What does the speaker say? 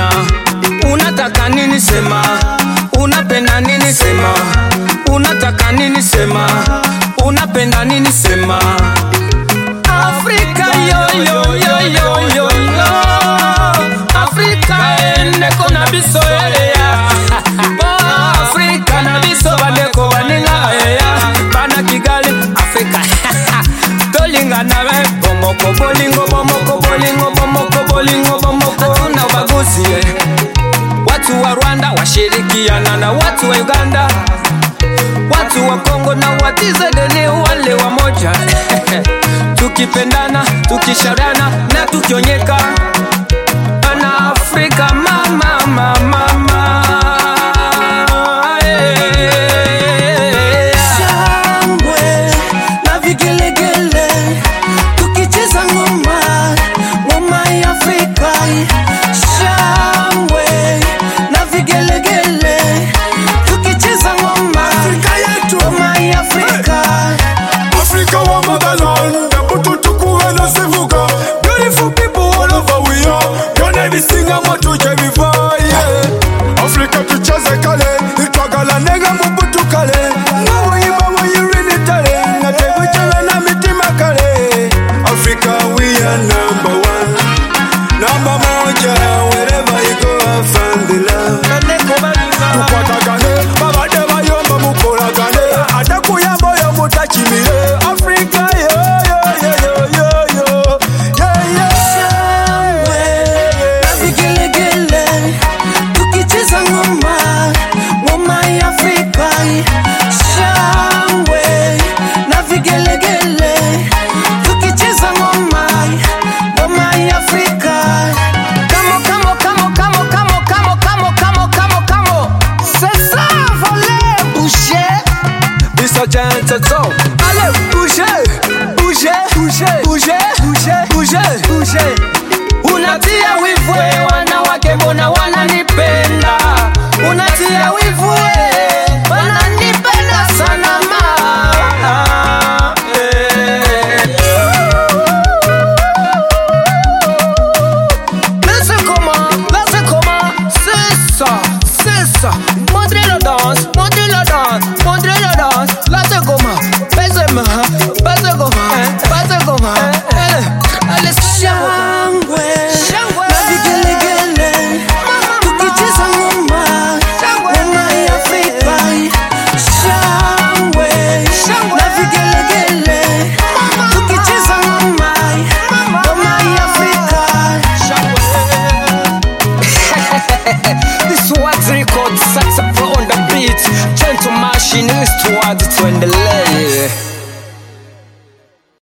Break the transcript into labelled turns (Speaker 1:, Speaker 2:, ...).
Speaker 1: tena. Unataka nini sema, unapenda nini sema, unataka nini sema, unapenda nini sema. Afrika yo yo yo yo yo yo Afrika endeko na biso eya Oh, Afrika na biso bandeko baninga eya bana Kigali Afrika tolingana be bomoko bolingo bomoko bolingo bomoko bolingo bomoko hatuna ubaguzi eh. Watu wa Rwanda washirikiana na watu wa Uganda, watu wa Kongo na watizedeni wale wamoja tukipendana, tukishauriana na tukionyeka na Afrika mama mama mama eh.
Speaker 2: shangwe na vigelegele tukicheza ngoma ngoma ya Afrika shangwe na vigelegele tukicheza ngoma Afrika yetu ngoma ya Afrika
Speaker 3: Africa wa motherland, the butu tukuwe na sivuka. Beautiful people all over we are. Your name is Singa Matu Jebiva, yeah. Africa tucheze kale,